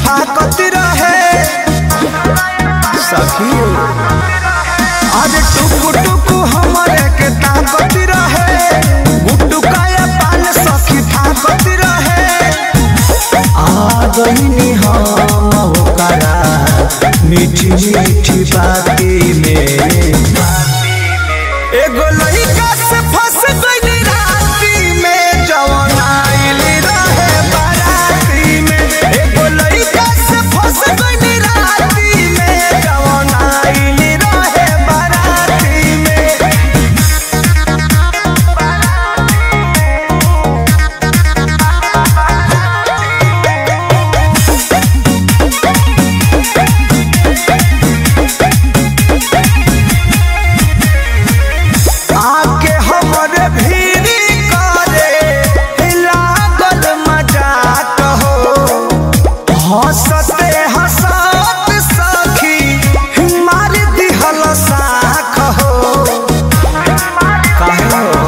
फाकत रहे सखी अरे टुकु टुकु हमरे के ताकत रहे गुड्डू काया पान सखी फाकत रहे आ गईनी हम ओकरा मीठी मीठी बाती में एगो लइका से फंस गइली राती में जवन आइल रहे बाराती में एगो लइका से फंस गइली राती में जवन आइल रहे बाराती में आके हमरे भीरी करे लागल मजाक हो हंसते हंसत सखी मार दिहल साख हो काहे हो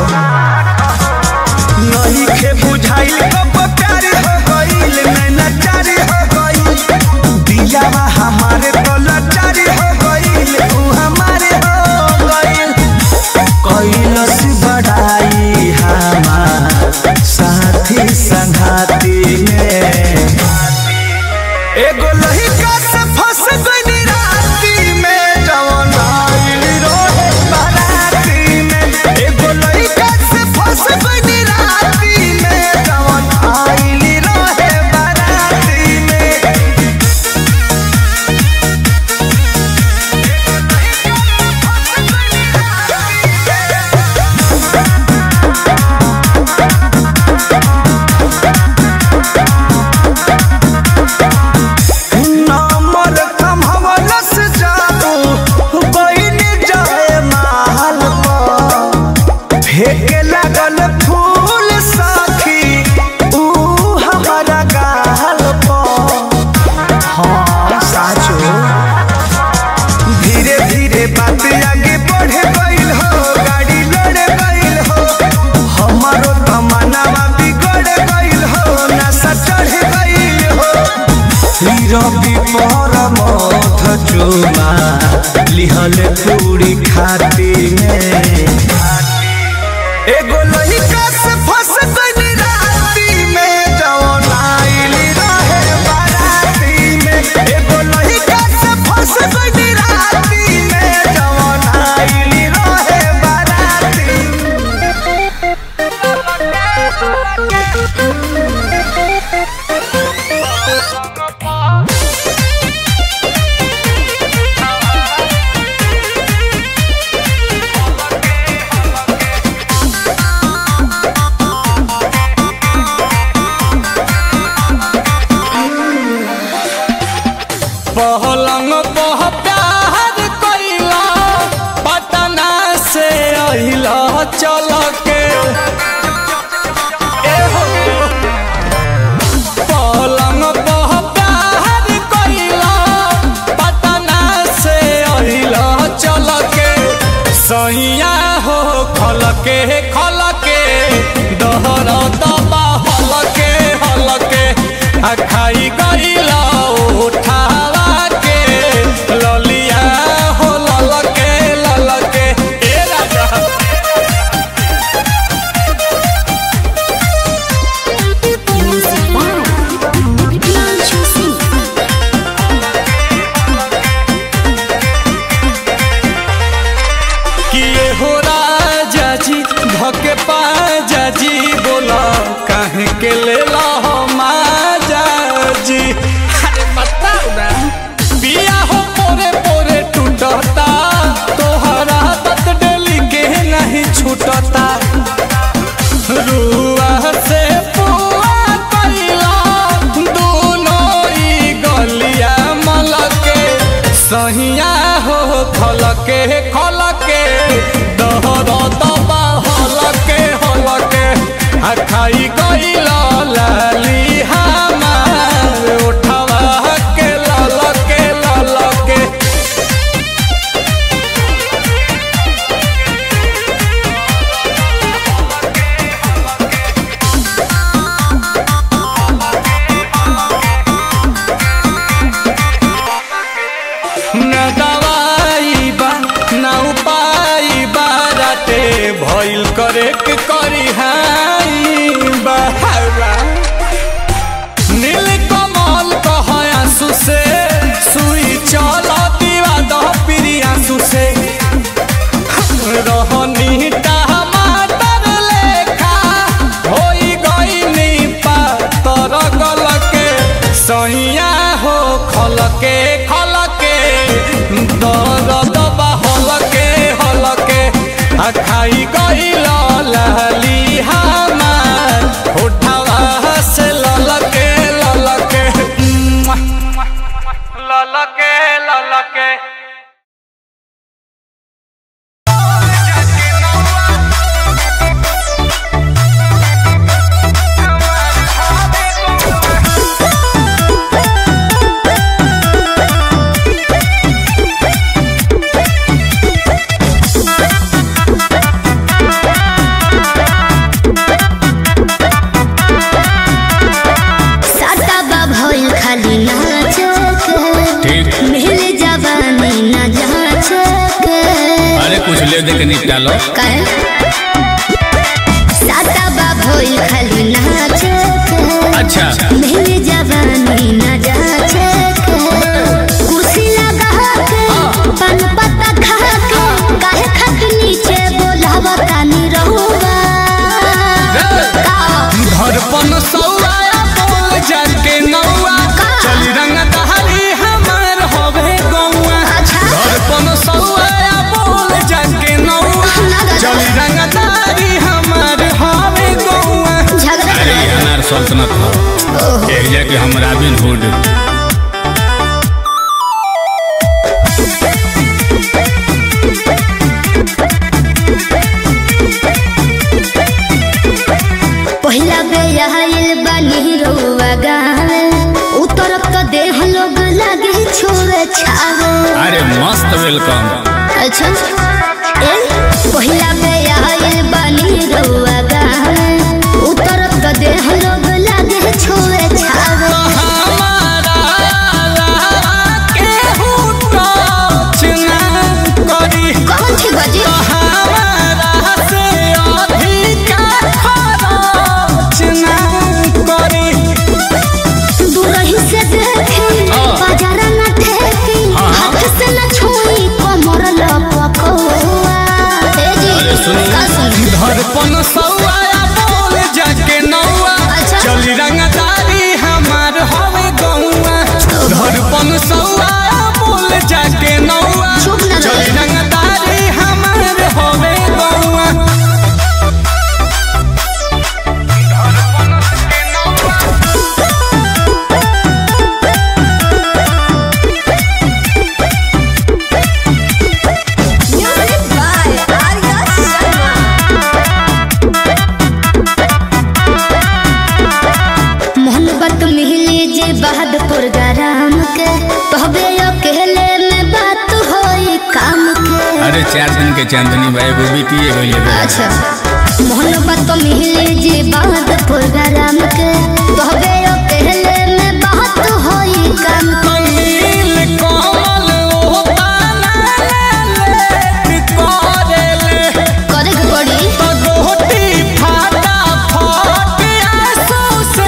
नहीं के बुझाइल कब प्यार हो गइल नैना चारी हो गइल दियावा हमारे तो लाचारी हो गइल तू हमारे हो गइल कैलस बढ़ाई हमार साथी संघाती में एगो लहिका से फंस गइली राती में जवन आइल रोहे बाराती में एगो लहिका से फंस गइली राती में जवन आइल रोहे बाराती में नंबर कमहवलस जादू बइन जाए माल पर फेंके लागल फूल साखी ऊ हमारा गाल पर हाँ साचो धीरे धीरे बात आगे बढ़े गइल हो गाड़ी लड़े गइल हो हमारो तमन्नावा बिगड़ गइल हो नशा चढ़ गइल हो रवि पर मथ चुमा लिहल पूरी खाती में एगो लइका से फंस गइली राती में जवन आइल रहे बाराती में एगो लइका से फंस गइली राती में जवन आइल रहे बाराती में पहलंग बह प्यार कइला पटना से अहिला चल के ए हो। पलंग बह प्यार कइला पटना से अहिला चल के सैया हो खल के खल के दहर दबा हल के हल के आ खाई गइला उठावा के ललिया हो लल के लल के ए राजा Music by Blanche Singh. किए हो राजा जी धके पाजा जी बोला काहे के ले ला हो माजा जी अरे बताओ ना बिया हो पोरे पोरे टूटता तोहरा तत डेली के नहीं छूटता रुआ से पुआ कइला दोनों ई गलिया मलके सहिया हो खलके खलके दहर दबा हलके हलके आ खाई गइला लाली हमार उठवा के ललके ललके ब्रेक करी हाई बहावा नील कमल कह आंसू से सुई चल दीवा दह पिरी आंसू से रहनी टमाटर लेखा होई गईनी पातर गलके सैया हो खलके खलके दर्द बा हलके हलके आ खाई गईल लाली हमार उठावा से ललके ललके ललके ललके साटा भइल खाली नाचक ठीक मिल जवानी न जाचक अरे कुछ ले दे के निपटा लो काहे साटा भइल खाली नाचक अच्छा मिल जवानी न जाचक कुर्सी लगा के पान पत्ता खा के काहे खट नीचे बोलावा तानी रहुआ का धड़पन सौआ बोल जाके नौआ चली रंग दहरी हमार होवे गौआ अच्छा। धड़पन सौआ बोल जाके नौआ चली रंग दहरी हमार होवे गौआ झगड़ा अरे ये अनार सल्तनत हो एक जाके हम रॉबिन हुड पहिला बेयाइल बानी रउआ गावे उतरब त देह लोग लागे छोरे छावे अरे मस्त वेलकम अच्छा ए पहिला बेयाइल बानी रउआ गावे उतरब त देह लोग लागे छोरे छावे हमारा केहू टच ना करी कौन छी बजी हमारा से अधिका खरच ना करी दूरही से देखी हाँ। बाजारा न ठेकी हाँ, हाँ। हाथ से न छुई कमर लपकौआ ए जी अरे सुनी। का सुनी धड़पन सौआ बोल जाके नौआ अच्छा। चली रंगदारी हमार हवे गौआ धड़पन सौआ बोल जाके नौआ चुप ना चली रहे। रंगदारी हमार हवे गौआ Music by Arya Sharma. मोहब्बत मिली जे बहादुर गरम के तहबे अकेले में बात होई काम के अरे चार दिन के चांदनी भाई वो बीतिए गई है अच्छा मोहब्बत मिली जे बहादुर गरम के तहबे अकेले में बात होई काम के नील कमल ओ ताला लेट करेले करे के पड़ी गोटी फाटा फट आंसू से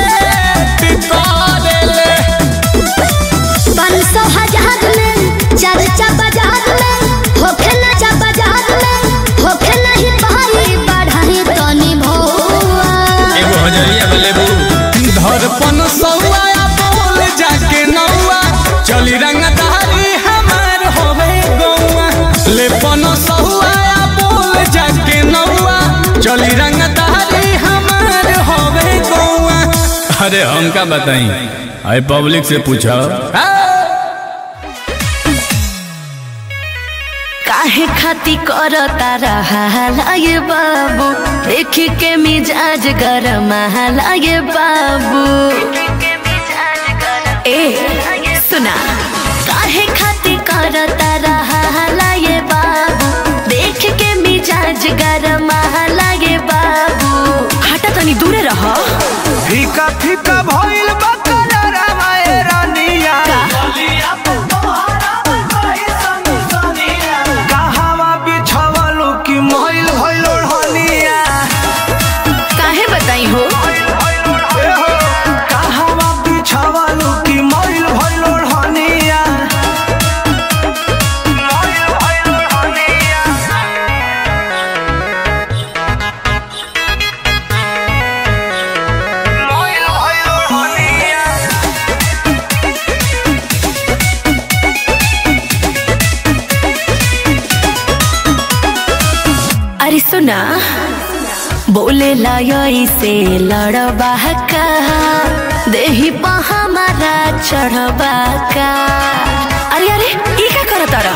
करेले पाँच सौ हजार में चर्चा बाजार में होखे न जा बाजार में होखे नहीं पाई बढ़ाई तनी भौआ एगो हजरिया वाले बू धड़पन सौआ बोल जाके नौआ चली रंगदारी हमार होवे गौआ लेपन सौआ बोल जाके नौआ चली रंगदारी हमार होवे गौआ अरे हम का बताई अरे पब्लिक से पूछो काहे खाती कर तारा लागे बाबू देख के मिजाज गरम लागे बाबू ए सुना काहे खाती कर तारा लागे बाबू देख के मिजाज गरम लागे बाबू हटा तनी दूरे रह फीका फीका भइल बा कलरवा ए रानिया कहवा बिछवलु कि मइल भइल ओढ़निया सुना बोले लय से लड़बा का देही पा हमारा चढ़बा का अरे अरे ई का करत तारा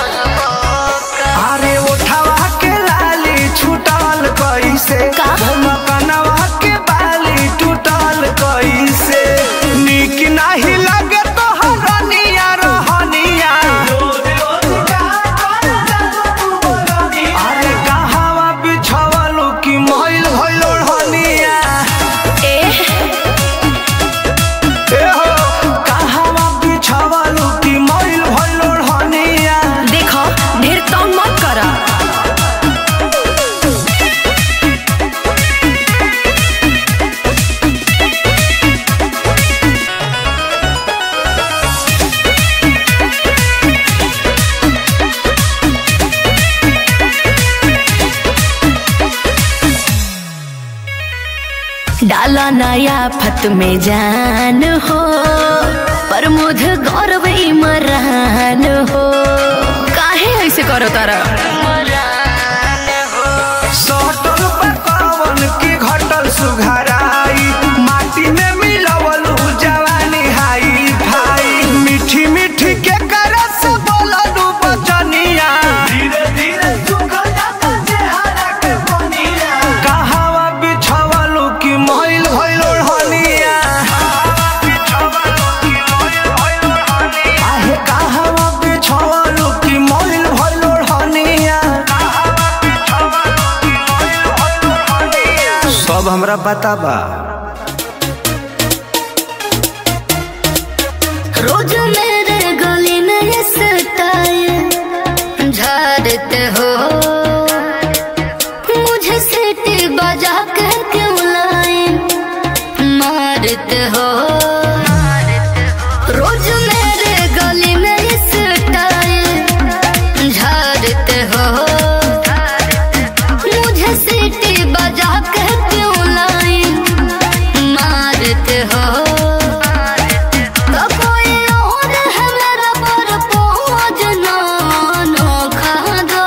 अरे उठावा के लाली छूटल कैसे का? कनवा के बाली टूटल कैसे निक नाही लगे तो हरनिया रहनिया अरे कहावा बिछवलू की मैल भइल ओढ़निया ए ए हो कहावा बिछवलू की मैल भइल ओढ़निया देखो ढेर तंग मत करा डाला नया फत में जान हो पर मुझ गौरव इमरान हो काहे ऐसे करो तारा सटल पकावन की घटल सुघराई माटी में मिलवल जवानी हाई भाई मीठी मीठी के करस बोललू बचनिया धीरे धीरे सुखल जाता चेहरा के बनिया कहावा बिछवलू की मैल भइल ओढ़निया आहे कहावा बिछवलू की मैल भइल ओढ़निया सब हमरा पता बा रोज मेरे गली में ये सताए झाड़ते हो मुझे सीटी बजा के क्यों लाए मारते हो रोज मेरे गली में ये सताए झाड़ते हो मुझे सीटी बजा के क्यों लाए मारते हो तो कोई और है मेरा पर पहुँच ना नोखा दो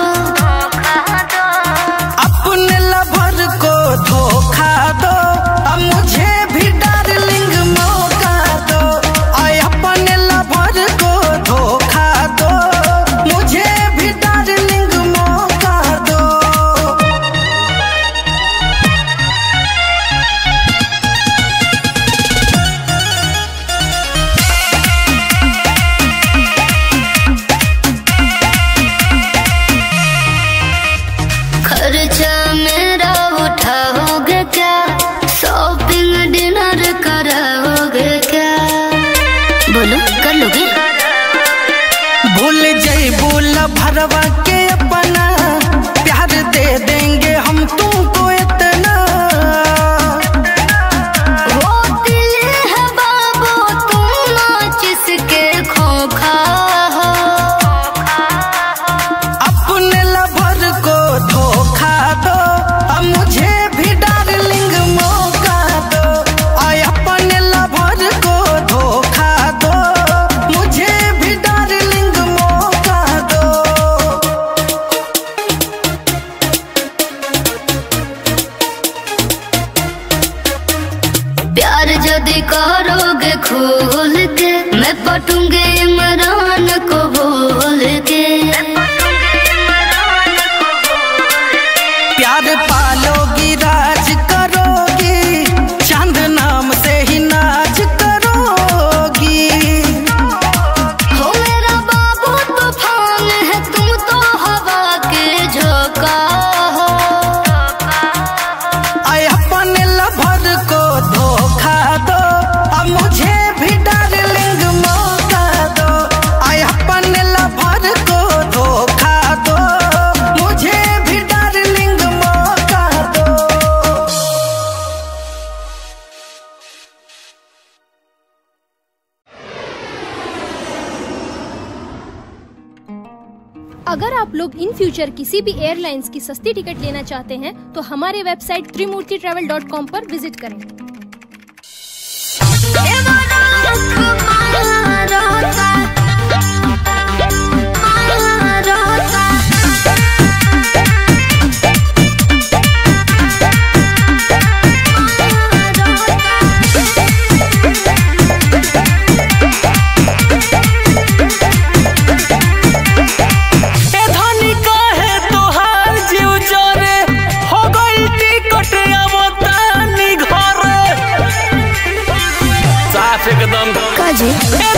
अपने लवर को धोखा दो अब मुझे भी डार्लिंग मौका दो आय अपने लवर को धोखा दो मुझे भी डार्लिंग मौका दो खर्चा मेरा उठाओगे क्या शॉपिंग डिनर कराओगे क्या बोलो कर लोगे भूल जइबू भरवा के अपना प्यार दे देंगे हम तुमको इतना वो दिल है बाबू तुम नाच इसके खोखा हो अपने लवर को धोखा दो अब मुझे भी डार्लिंग मौका दो आय अपने लवर को धोखा दो मुझे भी डार्लिंग मौका दो प्यार यदि करोगे खोल के मैं पटूंगे इमरान को बोल के प्यार पालोगी राज करोगी चांद नाम से ही नाच करोगी हो मेरा बाबू तूफान है तुम तो हवा के झोंका हो आय अपने लवर को धोखा दो अब मुझे भी डार्लिंग मौका दो आय अपने लवर को धोखा दो मुझे भी डार्लिंग मौका दो अगर आप लोग इन फ्यूचर किसी भी एयरलाइंस की सस्ती टिकट लेना चाहते हैं तो हमारे website Trimurti travel dot com पर विजिट करें रोता जी ए